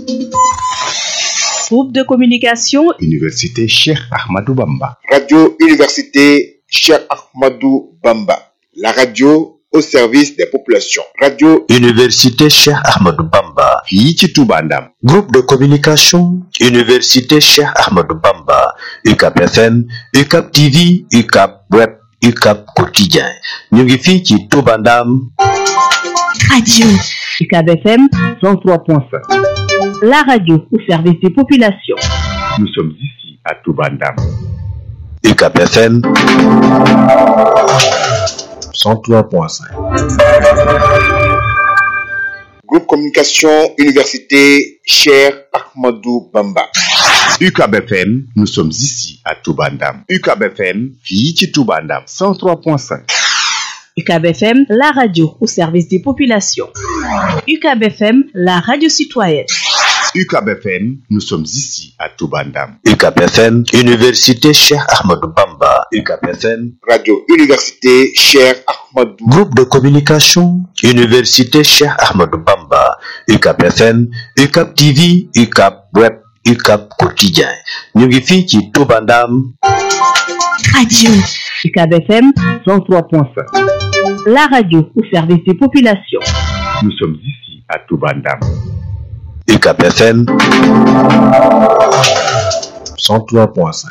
Groupe de communication Université Cheikh Ahmadou Bamba. Radio Université Cheikh Ahmadou Bamba. La radio au service des populations. Radio Université Cheikh Ahmadou Bamba. fii ci Touba Ndam. Groupe de communication Université Cheikh Ahmadou Bamba. UCAP FM, UCAP TV, UCAP Web, UCAP Quotidien. ñu ngi fii ci Touba Ndam. Radio UCAB FM 103.5. La radio au service des populations. Nous sommes ici à Touba Ndam. UCAP FM 103.5. Groupe Communication Université Cheikh Ahmadou Bamba. UCAB FM, nous sommes ici à Touba Ndam. UCAB FM, fii ci Touba Ndam. 103.5. UCAB FM, la radio au service des populations. UCAB FM, la radio citoyenne. UCAB FM, nous sommes ici à Touba Ndam. UCAP FM, Université Cheikh Ahmadou Bamba. UCAP FM, Radio Université Cheikh Ahmadou. Groupe de communication Université Cheikh Ahmadou Bamba. UCAP FM, UCAP TV, UCAP Web, UCAP Quotidien. ñu ngi fii ci Touba Ndam. Radio UCAB FM 103.5. La radio au service des populations. Nous sommes ici à Touba Ndam. UCAP FM 103.5.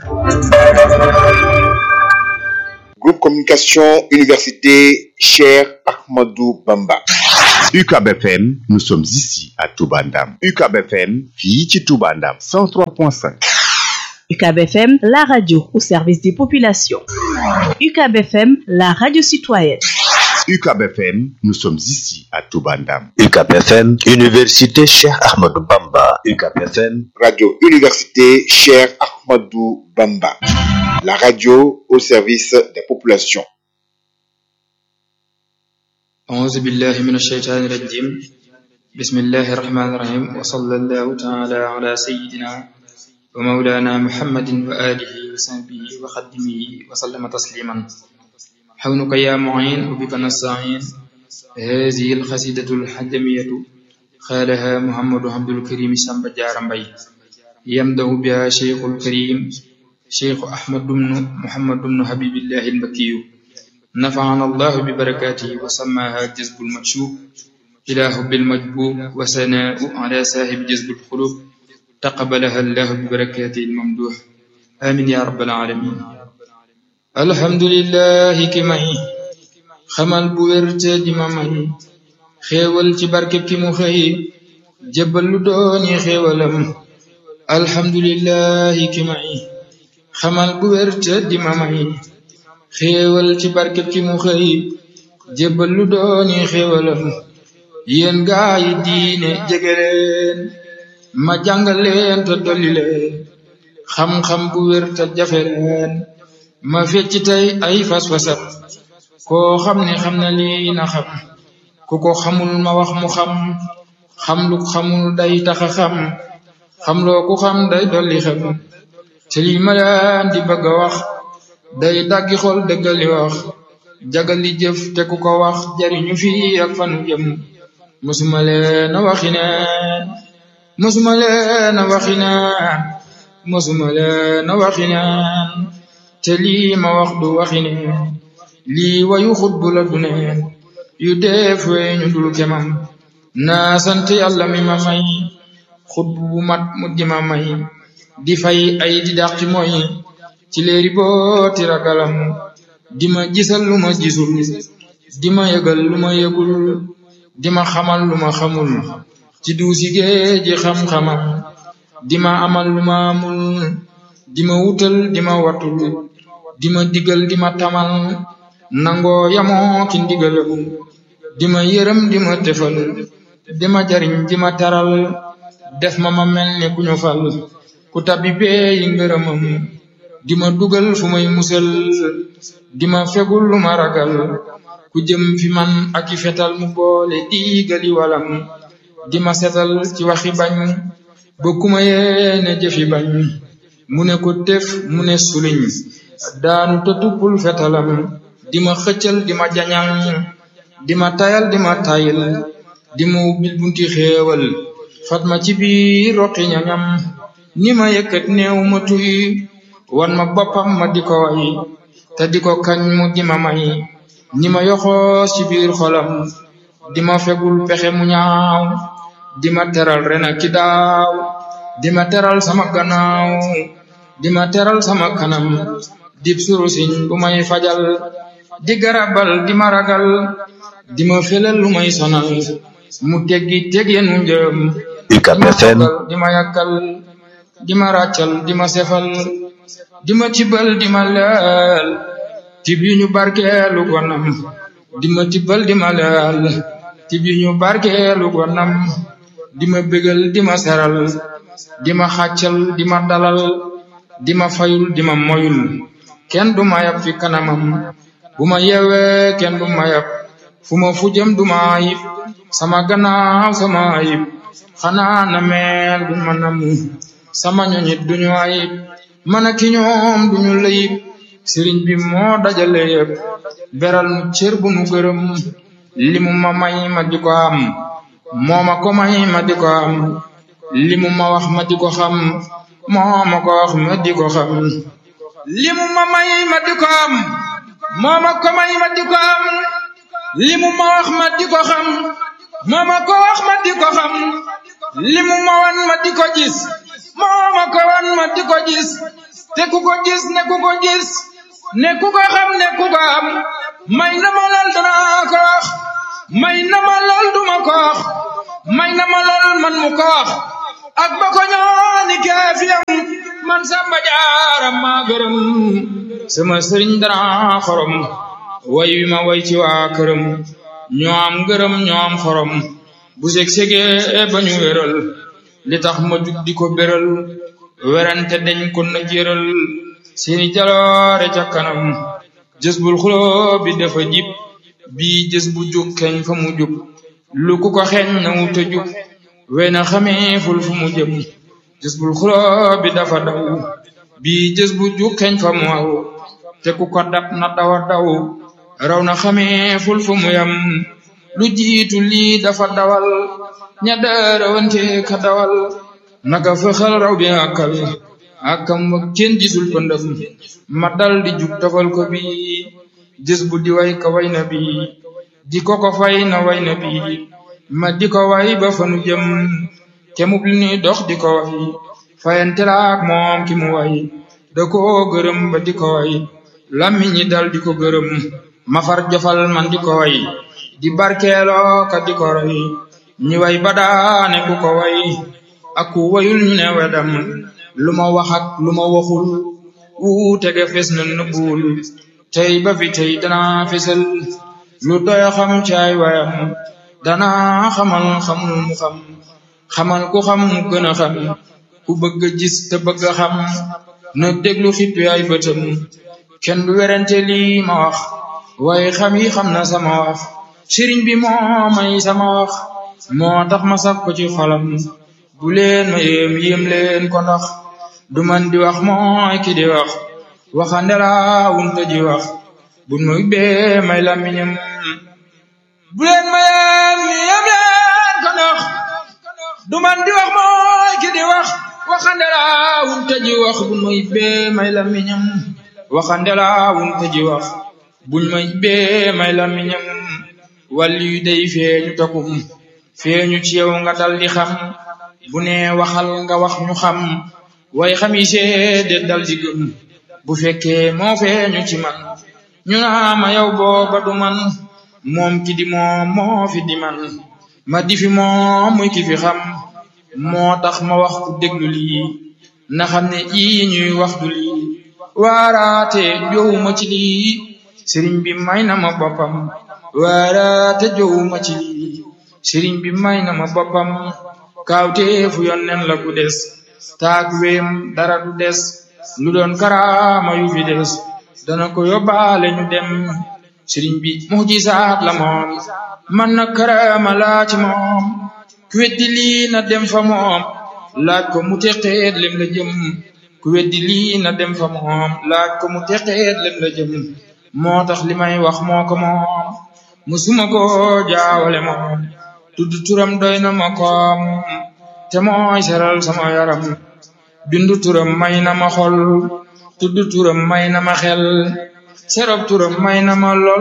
Groupe Communication Université Cheikh Ahmadou Bamba. UCAB FM, nous sommes ici à Touba Ndam. UCAB FM, fii ci Touba Ndam. 103.5. UCAB FM, la radio au service des populations. UCAB FM, la radio citoyenne. UCAB FM, nous sommes ici à Touba Ndam. UCAP FM, Université Cheikh Ahmadou Bamba. UCAP FM, Radio Université Cheikh Ahmadou Bamba. La radio au service des populations. أعوذ بالله من الشيطان الرجيم بسم الله الرحمن الرحيم وصلى الله تعالى على سيدنا ومولانا محمد وآله وصحبه وخدمه وسلم تسليما حولك يا معين وبك نستعين هذه القصيدة الحجمية قالها محمد عبد الكريم سامب جارمبي يمدح بها شيخ الكريم شيخ أحمد بن محمد بن حبيب الله المكي نفعنا الله ببركاته وسماها جذب المكشوف إلى حب المجبوب وثناء على صاحب جذب القلوب تقبلها الله ببركاته الممدوح آمين يا رب العالمين الحمد لله ki may xamal bu wér te di ma may xéewal ci barkeb ki mu xëy jébbal lu dooni xéewalam alhamdulillahi ki may xamal bu wér te di ma may xéewal ci barkeb ki mu xëy jébbal lu dooni xéewalam yéen gaa yi diine jege leen ma jàngal leen te dolli leen xam-xam bu wér te jafe leen ma fecc tey ay fas-fasam koo xam ne xam na lii na xam ku ko xamul ma wax mu xam xam lu xamul day taxa xam xam loo ku xam day dolli xam te lii ma leen di bëgg a wax day daggi xol dëggali wax jagali jëf te ku ko wax jariñu fii ak fanu jëm musuma leen a waxi neen musuma leen a waxi neen musuma leen a waxi neen te lii ma wax du waxi neen lii wayu xutbu la du neen yu def weñu dul kemam naa sant yàlla mi ma may xutbu bu mat mu di ma may di fay ay di dax ci mooy ci léeri booti ragalam di ma gisal lu ma gisul di ma yëgal lu ma yëgul di ma xamal lu ma xamul ci duusi géeji xam-xamam di ma amal lu ma amul di ma wutal di ma watul di ma digal di ma tamal nangoo yamoo ki ndigalam di ma yërëm di ma tefal di ma jariñ di ma taral def ma ma mel ni ku ñu fal ku tabbi bee yi ngërëmam di ma dugal fu may musal di ma fegul lu ma ragal ku jëm fi man ak i fetal mu boole diigali walam di ma setal ci waxi bañ ba ku ma yéene jëfi bañ mu ne ko def mu ne suliñ daanu te tuppul fetalam di ma xëccal di ma jañal di ma tayal di ma tayil di ma ubbil bunti xéewal fat ma ci biir roqi ñañam ni ma yëkkat néew ma tuy wan ma boppam ma di ko way te di ko kañ mu di ma may ni ma yoxoos ci biir xolam di ma fegul pexe mu ñaaw di ma teral ren ak ki daaw di ma teral sama gannaaw di ma teral sama kanam dib surusiñ bu may fajal di garabal di ma ragal di ma felal lu may sonal mu teggi teggeenu njëm UCAB FM di ma yàkkal di ma ràccal di ma sefal di ma tibbal di ma leel tib yu ñu barkeelu gonam di ma tibbal di ma leel tib yu ñu barkeelu gonam di ma bégal di ma seral di ma xàccal di ma dalal di ma fayul di ma moyul kenn du ma yab fi kanamam bu ma yeewee kenn du ma yab fu ma fu jëm du ma ayib sama gannaaw sama ayib xanaa na meel du ma namu sama ñoñit duñu ayib man ak ki ñoom duñu layib sëriñ bi moo dajale yëpp beral nu cër bu nu gërëm limu ma may ma di ko am moo ma ko may ma di ko am limu ma wax ma di ko xam moo ma ko wax ma di ko xam limu ma may ma di ko am moo ma ko may ma di ko am limu ma wax ma di ko xam moo ma ko wax ma di ko xam limu ma wan ma di ko gis moo ma ko wan ma di ko gis te ku ko gis ne ku ko gis ne ku ko xam ne ku ko am may na ma lool danaa ko wax may na ma lool duma ko wax may na ma lool man mu ko wax ak ba ko ñooni keefiyam man samba jaaram maa gërëm sama sëriñ dara xorom way wi ma way ci waa këram ñoo am gërëm ñoo am xorom bu seg segee ba ñu wéral li tax ma jug di ko béral werante dañ ko na jëral seeni jaloore ca kanam jës bul xuloo bi dafa jib bii jës bu jug keñ fa mu jub lu ku ko xeeñ na wuta jub wey na xamee ful fu mu jëm jës bul xuloo bi dafa daw bii jës bu jug keñ fa mu aw te ku ko dab na dawa daw raw na xamee ful fu mu yam lu jiitu lii dafa dawal ña daarawante ka dawal naka fexal raw bi àkkal àkkam wa kenn gisul pëndëm ma dal di jug tofal ko bi jës bu di way ka way na bi di ko ko fay na way na bi ma di ko way ba fanu jëm kemub li ni dox di ko way fayante laak moom ki mu way da ko gërëm ba di ko way lammi ñi dal di ko gërëm ma far jofal man di ko way di barkeeloo ka di ko roy ñi way ba daane ku ko way ak ku wayul ñu ne wedam lu ma wax ak lu ma waxul wuute ga fes na nëbbuwul tey ba fi tey danaa fesal lu doy xam caay wayam danaa xamal xamul mu xam xamal ku xam mu gën a xam ku bëgg a gis te bëgg a xam na déglu xippi ay bëtam kenn du werante lii ma wax waaye xam yi xam na sama wax sëriñ bi moo may sama wax moo tax ma saf ko ci xolam bu leen ma yéem yéem leen ko ndax du man di wax mooy ki di wax waxande laa wunte ji wax bun ma ubbee may làmmiñam bu leen ma yéem yéem leen ko ndax du man di wax mooy ki di wax waxande laa wunte ji wax bun ma ubbee may làmmiñam waxande laa wunte ji wax buñ ma ubbee may làmmiñam wàllu yu day feeñu takum feeñu ci yow nga dal di xam bu ne waxal nga wax ñu xam way xam yi seede dal di gëm bu fekkee moo feeñu ci man ñu naa ma yow booba du man moom ki di moom moo fi di man ma di fi moom muy ki fi xam moo tax ma wax ku déglu lii na xam ne ii ñuy wax du lii waaraate jowuma ci lii sëriñ bi may na ma boppam waaraate jowuma ci lii sëriñ bi may na ma boppam kaawteefu yonnen la ku des taag weem dara du des lu doon karaama yu fi des dana ko yóbbaale ñu dem sëriñ bi mujisaat la moom man na karaama laa ci moom ku weddi lii na dem fa moom laaj ko mu teqeet lem la jëm ku weddi lii na dem fa moom laaj ko mu teqeet lem la jëm moo tax li may wax moo ko moom musuma ko jaawale moom tudd turam doy na ma koom te mooy seral sama yaram bindu turam may na ma xol tudd turam may na ma xel serab turam may na ma lool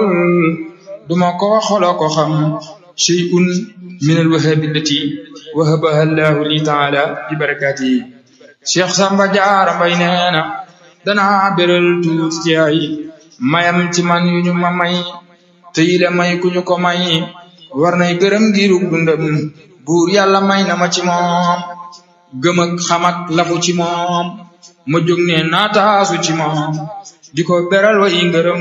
duma ko xolo ko xam shay'un min alwahabi allati wahabaha allahu li taala bi barakatihi cheikh samba jaara mbay neena danaa beral tuuti ci ay mayam ci man yu ñu ma may te yile may ku ñu ko may war nay gërëm giirug dundam buur yàlla may na ma ci moom gëm ak xam ak lafu ci moom ma jóg ne naataasu ci moom di ko beral way ngërëm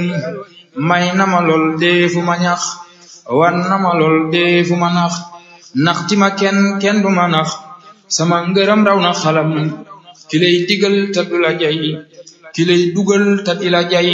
may na ma lool dee fu ma ñax wan na ma lool dee fu ma nax nax ti ma kenn kenn du ma nax sama ngërëm raw na xalam ki lay digal te du la jay ki lay dugal te di la jay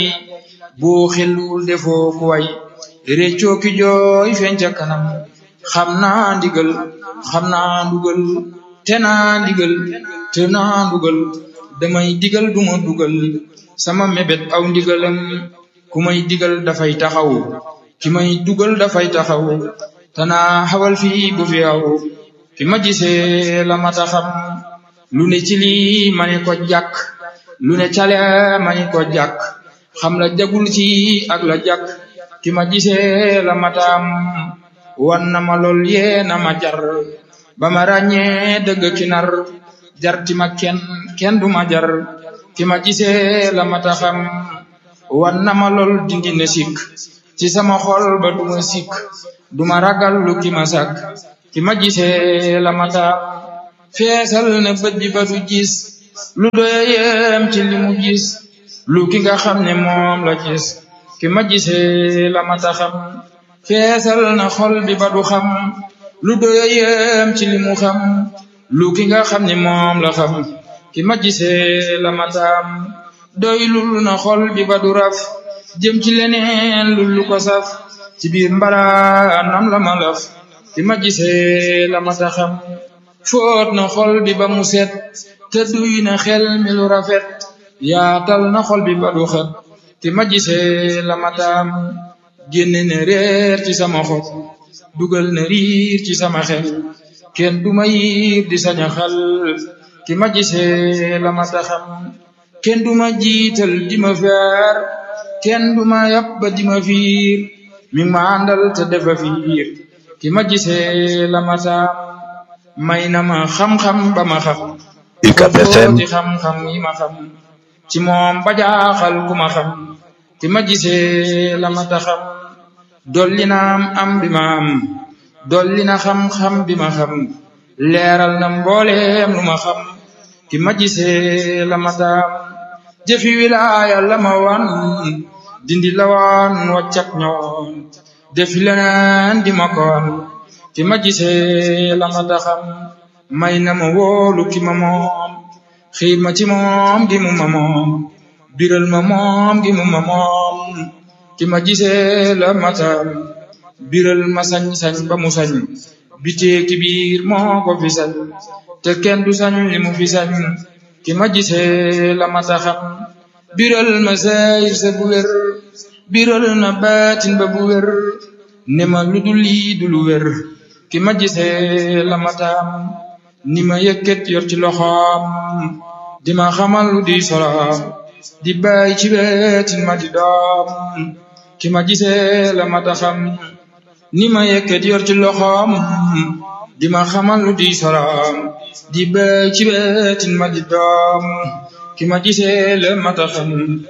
boo xelul defoo ku way réccoo ki jooy feeñ ca kanam xam naa ndigal xam naa ndugal te naa ndigal te naa ndugal damay digal duma dugal sama mébét aw ndigalam ku may digal dafay taxaw ki may dugal dafay taxaw te naa xawal fii bu fi aw ki ma gisee la mata xam lu ne ci lii ma ne ko jàkk lu ne cale ma ne ko jàkk xam la jagul ci ak la jàkk ki ma gisee la mataam wan na ma lool yee na ma jar ba ma ràññee dëgg ki nar jar ti ma kenn kenn du ma jar ki ma gisee la mata xam wan na ma lool dindi na sikk ci sama xol ba du ma sikk du ma ragal lu ki ma sàkk ki ma gisee la mataam feesal na bët bi ba du gis lu doyem ci li mu gis lu ki nga xam ne moom la gis ki ma gisee la mata xam feesal na xol bi ba du xam lu doyem ci li mu xam lu ki nga xam ne moom la xam ki ma gisee la mataam doylul na xol bi ba du raf jëm ci leneen lu lu ko saf ci biir mbaraanam la ma laf ki ma gisee la mata xam foot na xol bi ba mu set te duy na xel mi lu rafet yaatal na xol bi ba du xet ki ma gisee la mataam génne na réer ci sama xol dugal na riir ci sama xel kenn du ma yiir di saña xal ki ma gisee la mata xam kenn du ma jiital di ma feer kenn du ma yàpp ba di ma fiir mi ma àndal te defa fiir ki ma gisee la mataam may na ma xam-xam ba ma xam UCAB FM ci xam-xam yi ma xam ci moom ba jaaxal ku ma xam ki ma gisee la ma ta xam dolli na am am bi ma am dolli na xam-xam bi ma xam leeral na mbooleem lu ma xam ki ma gisee la ma ta am jëfi wilaaya la ma wan dindi la wan wàccak ñoon defi leneen di ma koon ki ma gisee la ma ta xam may na ma wóolu ki ma moom xiir ma ci moom gi mu ma moom biral ma moom gi mu ma moom ki ma gisee la matam biral ma sañ-sañ ba mu sañ bitee ki biir moo ko fi sañ te kenn du sañ li mu fi sañ ki ma gisee la mata xam biral ma sayir sa bu wér biral na baatin ba bu wér ne ma lu dul lii du lu wér ki ma gisee la matam ni ma yëkkat yor ci loxoom di ma xamal lu di soloom di bàyyi ci wetin ma di doom ki ma gisee la mata xam ni ma yëkkat yor ci loxoom di ma xamal lu di soloom di bàyyi ci wetin ma di doom ki ma gisee la mata xam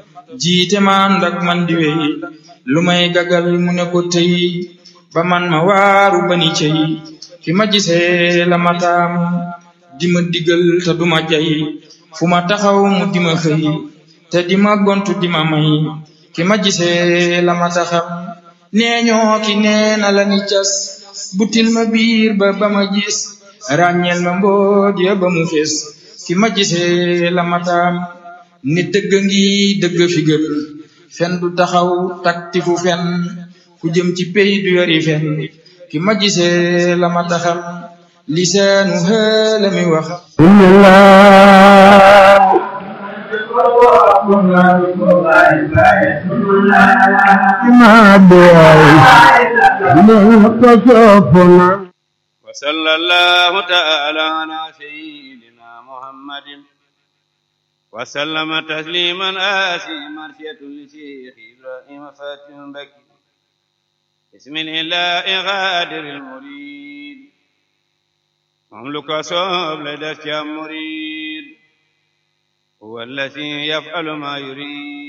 jiite man ndak man di wey lu may gagal mu ne ko tey ba man ma waaru bani cey ki ma gisee la mataam di ma digal te duma jay fu ma taxaw mu di ma xëy te di ma gontu di ma may ki ma gisee la mata xam nee ñoo ki nee na la ni cas butil ma biir ba ba ma gis ràññeel ma mbooj ya ba mu fees ki ma gisee la mataam ni dëgg ngi dëgg fi gën fen du taxaw takti fu fen ku jëm ci pey du yori fen ki ma gisee la ma taxam lisaanu xëla mi wax وصلى الله تعالى على سيدنا محمد وسلم تسليما آسي مرسية لشيخ إبراهيم فاتح بكي بسم الله غادر المريد مملك صوب لدى مريد هو الذي يفعل ما يريد